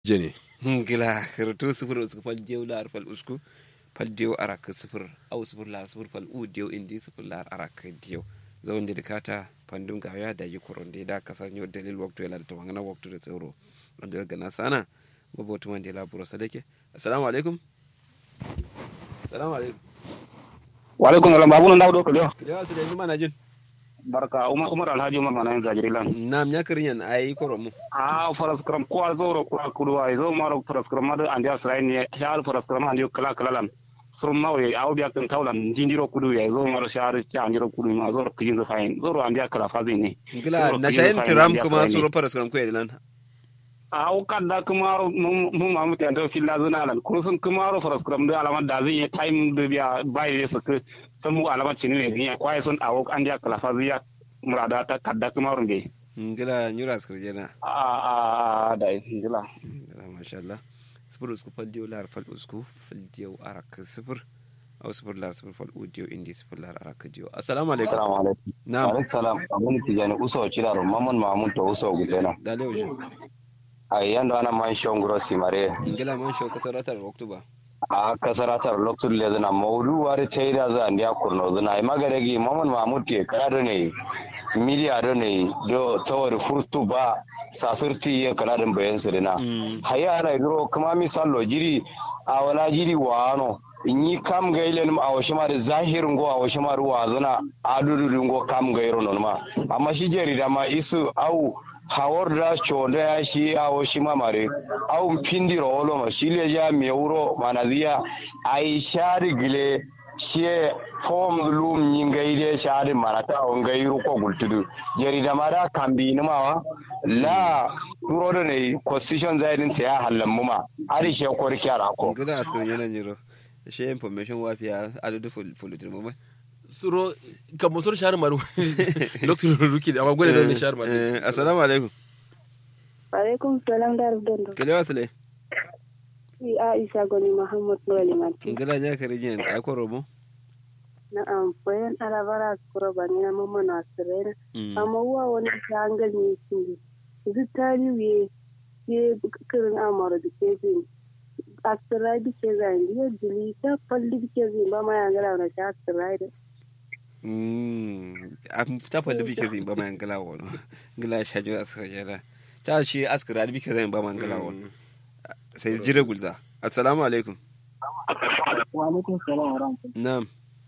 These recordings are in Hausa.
jene gila karatu sifir usku fal diyo lar fal usku fal diyo arak sifir au sifir lar sifir fal u diyo indi sifir lar arak diyo zawon da kata pandum ga ya da yi koronde da kasar yau dalil waktu yana da tawangana waktu da tsoro wanda daga na sana mabotu wanda ya laburo sadake assalamu alaikum assalamu alaikum wa alaikum salam babu nan dawo ko lewa yawa su da yanzu mana jin barka umar umar alhaji umar mana yin zajiri lan nam ya kirin yan ayi koromu a faras kram ko al zoro ko kudu wa zo maro faras kram ma andi asrai ne shal faras kram andi kala kala lan sur ma we aw biya kan tawlan jindiro kudu ya zo maro shar cha andiro kudu ma zo kijin zo fayin zoro andi kala fazi ne gila na shayin tiram kuma suro faras kram ko lan aw kadda kumaro mun ma mutan to filla zuna lan ko sun kumaro faras kram da alama da zai time da biya bai su sun mu alama cini ne ya kwaye sun awo andi kala fazi ya murada ta kadda kumaro be ngila nyura skurje na a a da ngila ngila masha Allah sifir usku fal diyo lar fal usku fal diyo arak sifir au sifir lar sifir fal u diyo indi sifir lar arak diyo assalamu alaikum assalamu alaikum na'am alaikum salam abun tijani uso chira ro mamon mamun to uso gudena dale wuce ay yando ana man shongro simare ngila man shau kasaratar oktoba a kasaratar loktul le zana mawdu wari tayra za ndia kurno zana ay magaregi mamon mamut ke kado ne miliya do ne do tawar furtu ba sasirti ya kanadin bayan sirina haya ana ro kuma misalo jiri a wala jiri wa ano yi kam gailen a wasu ma da zahirin go a wasu ma ruwa zana adudu go kam gairo non ma amma shi jeri da ma isu au hawar da chonda ya shi a wasu ma mare au pindi rolo ma shi le ja me euro manaziya ai shari gile shi fom lum yin gaide shari marata on gairu ko gultudu jeri da ma da kambi ni ma wa la turo da ne constitution zaidin sai ya hallan mu ma ari she ko rikyara ko ngila askar yana nyiro she information wafiya adudu fulutin mu suro kammo soro shahar maru lokacin ruki amma gwada da ne shahar maru assalamu alaikum alaikum salam da rubdando kele wasle i aisha goni muhammad noli mati ngila nya karijin ay koromo na'am bayan alabara kuro bani na mamma na sirena amma wa wani jangal ne shi zu tari wiye ye kirin amara da ke bin asirai bi ke zai biyo jili ta falli bi ke zai ba ma yangala na ta asirai da a ta falli bi ke zai ba ma yangala wani ngila shajo askar yana ta shi askar bi ke zai ba ma yangala wani sai jire gulza assalamu alaikum wa alaikum salam wa rahmatullahi na'am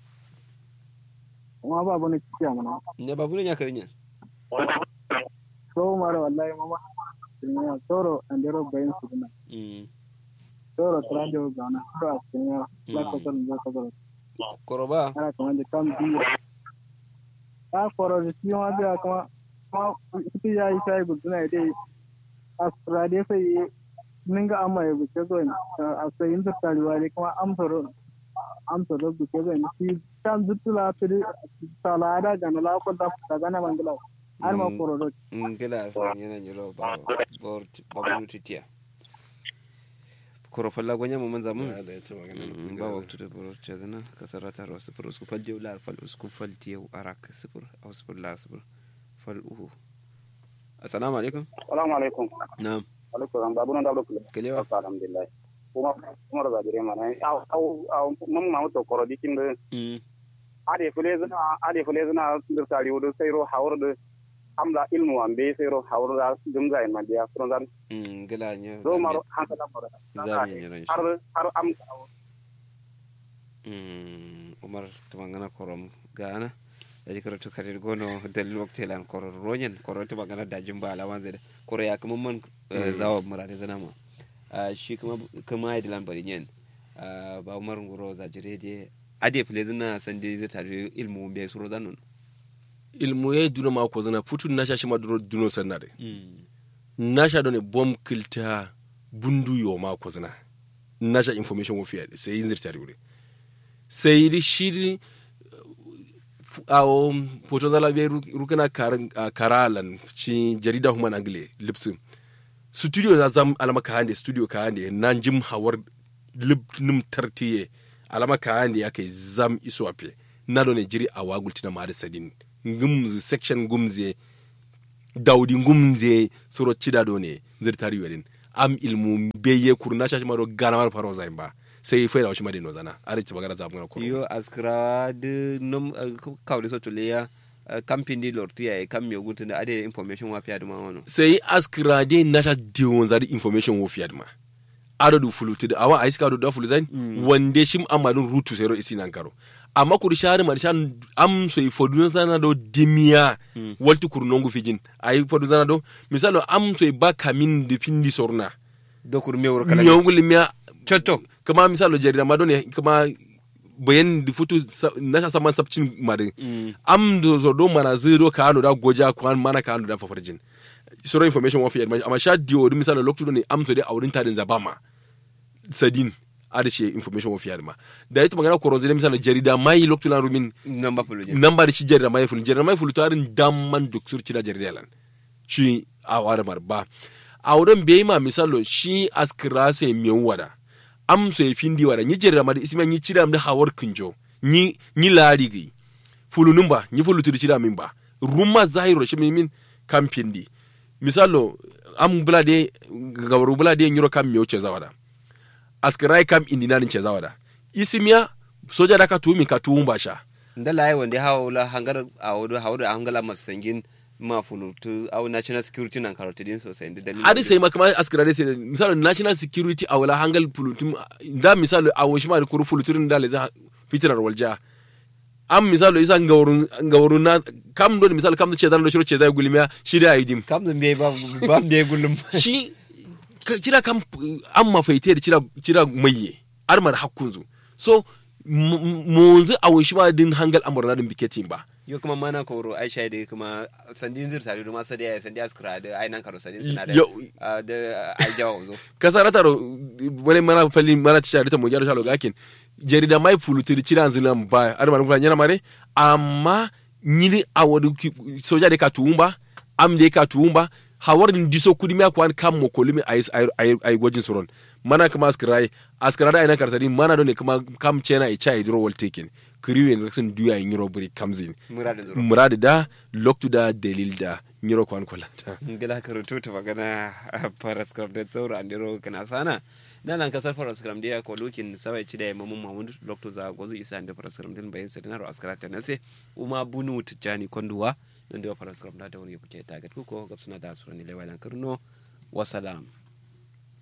kuma ba bane kiya mana ne babu ne ya karinya so mara wallahi mama ya toro andero bayin su dina toro trajo gana toro asinya la ko ton za ko do koroba ana kuma da kam bi a foro da shi ma da kuma ma ita ya yi sai guduna dai asrade sai ninga amma ya buke zo a sai inda taliwa dai kuma amsoro amsoro buke zo ni shi tan zutula tiri salada gana la ko da ta gana mangala har ma foro do ngila san yana nyiro ba bor babu titiya koro falla gonya mu manza mun da ya ce magana ba waktu da bor chazana kasarata ro sifur usku fal jew lar fal usku fal tiyo arak sifur aw sifur la sifur fal uhu assalamu alaikum assalamu alaikum na'am alaikum babu nan da kula kelewa alhamdulillah kuma kuma da jire mana au au mun ma to koro dikin da ade fule zina ade fule zina dir tari wudu sayro hawr da amla ilmu ambe sayro hawr da dum zai ma dia from dan ngila nya do maro hanka da maro zami nya ran har har am umar tumangana korom gana yaji karatu karir gono dalil wakti lan koror ronyen koror to magana da jumba alawan zai koro ya kuma man zawa murade zana ma shi kuma kuma ya dilan bari nyen ba umar ngoro za jire de ade fule zina san de zai tare ilmu be suro zanon ilmu ya duno ma ko zana futu na sha shi ma duro duno sanare na sha done bom kilta bundu yo ma ko zana na sha information wo fiya sai yin zirtari wure sai di shiri awo foto zala be rukana karalan ci jarida human angle lipsin studio za zam alama ka hande studio ka hande nan jim hawar lip nim tartiye alama ka hande ya kai zam iso ape na do ne jiri a wagultina ma da sadin ngumzu section gumze daudi ngumze suro cida do ne zirtari wedin am ilmu beye kurna shashi maro gana mar faro zain ba sai faida wa shi made no zana ari ci bagara zamu na kuro yo askra de nom kawde so tuleya camping di lorti ya kam mi ogunta da ade information wa fiya duma wono sai askira de nasha diwon zari information wo fiyad ma ado du fuluti da awa aiska do da fulu zain wande shim amadun rutu sai ro isi nan karo amma kuri shari mar shan am so i fodu zana do dimia walti kuru nongu fijin ai fodu zana do misalo am so i ba kamin de pindi sorna dokur me wor kala nyongu limia chotto kama misalo jarida ma ne kama bayan di futu sa- nasha saman sabcin mari am do so do mana zero ka ano da goja kwan mana ka ano da fafarjin soro information wa fi amma sha dio di misalo lokto ne am so de awrin tadin zabama sadin ada ce information wa fi ma da ita magana koron zai misalo jarida mai lokto lan rumin namba pulu namba da shi jarida mai fulu jarida mai fulu tarin damman duk surci da jarida lan shi a wada marba a wurin bai ma misalo shi askira sai miyan wada am so e findi wada ni jarida ma da isma ni cira da hawar kinjo ni ni lari gi fulu numba ni fulu tiri cira min ba rumma zahiro shi min kam pindi misalo am bulade gawaru bulade nyuro kam miyo ce zawada askirai kam indinanin ce zawada isimiya soja da ka tumi ka tuwun sha ndala ai wande hawla hangar awodo hawdo hangala masangin ma fulutu au national security nan karoti din sosai da dalilin adi sai makama askira dai sai misali national security a wala hangal pulutum da misali a washi ma da kuru puluturin da leza fitinar walja am misali isa ngawrun ngawrun na kam do misali kam da ce zan da shiro ce zai gulmiya shi da aidim kam zan be ba ba be gullum shi ka- cira kam an mafaite da cira cira maye armar hakkunzu so munzu a washi ma din hangal amurna din biketin ba yo kuma mana koro aisha da kuma sandin zir tare da ma sadi ai sandi askura da ai nan karo sandin suna da Yo- ah, da ai jawo zo kasara taro wani mana fali mana ci shari ta mo jaro shalo gakin jarida mai fulutiri cira zilan ba ar man kuma nyana mare amma nyini awadu ki- soja de ka tuumba am de ka tuumba hawar din diso kudi mi akwan kam mo kolimi ay ay ay gojin suron mana kama askrai askara da ina karsari mana don ne kuma kam chena i chai dro wal taken kriwe ne raksin duya in euro buri kamzin muradin zuro murad da loktu da dalil da nyiro kwan kolanta ngila karutu ta magana paraskram da tsoro andiro kana sana na nan kasar paraskram da ko lokin sabai ci da mamun mamun lokto za gozu isa da paraskram din bayin sa dinaro askara ta nase uma bunu tijani konduwa dan da paraskram da da wani kuke tagat ku ko gabsuna da surani lewalan karno wasalam